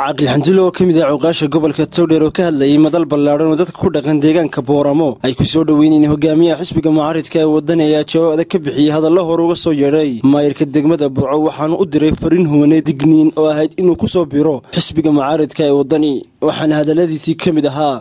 caaqil xanjilo oo ka mid ah cooqaasha gobolka towdheer oo ka hadlayay madal ballaadhan oo dadka ku dhaqan deegaanka booramo ay ku soo dhoweyneen hogaamiyaha xisbiga mucaaridka ee wadani ayaa jawaab adag ka bixiyey hadalla hore uga soo yeedhay maayirka degmada burco waxaanu u diray fariin huwaneed digniin oo ahayd inuu ku soo biro xisbiga mucaaridka ee wadani waxaana hadalladiisii ka mid ahaa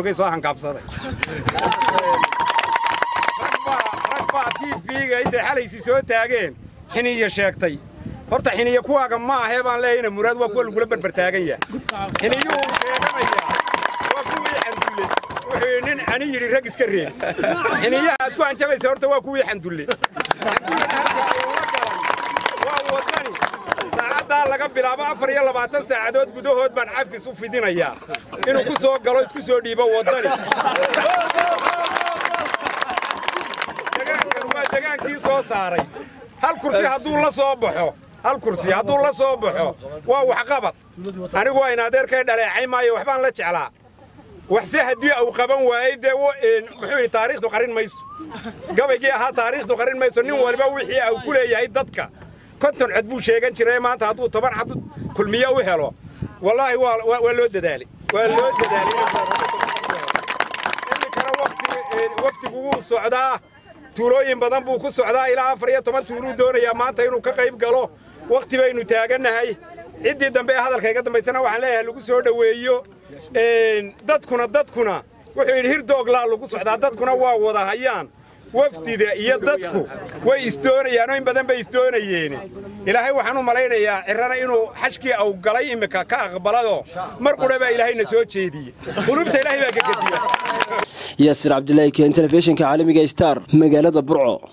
tvga intay xalaysi soo taageen xiniya sheegtay horta xiniya kuwaaga ma ahee baan leeyahayna muraad waa kuwa lagula berbertaagan yahay xiniyuhu sheeganayaa waa kuwii xandulle wuxuu nin ani yidhi rag iska reeb xiniyaha aad ku hanjabaysa horta waa kuwii xandulle waa wadani saacaddaa laga bilaabo afar iyo labaatan saacadood gudahood baan cafis u fidinayaa inuu ku soo galo isku soo dhiibo wadani waa degaankii soo saaray hal kursi hadduu la soo baxo hal kursi hadduu la soo baxo waa waxqabad anigu waa in adeerkay dhaleecay maayo waxbaan la jeclaa waxse haddii uu qaban waayey dee muxuu taariikhdu qarin mayso gabaygii ahaa taariikhdu qarin mayso nin waliba wixii uu ku leeyahay dadka konton cod buu sheegan jiray maanta hadduu toban cad kulmiye u helo wallaahi waa loo dadaalay waa loo dadaalay iminkana waftigu wuu socdaa tuulooyin badan buu ku socdaa ilaa afar iyo toban tuuluu doonayaa maanta inuu ka qayb galo wakhti baynu taagannahay ciddii dambe ee hadalka iga dambaysana waxaan leeyahay lagu soo dhoweeyo dadkuna dadkuna wuxuu yidhi hirdooglaa lagu socdaa dadkuna waa wada hayaan wafdida iyo dadku way isdoonayaanoo in badan bay isdoonayeen ilaahay waxaan u malaynayaa cirrana inuu xashkii aw galay immika ka aqbalado mar qudha baa ilaahayna soo jeediyey qulubta ilaahay baa gegediya yaasir cabdilaahi keen telefishinka caalamiga star magaalada burco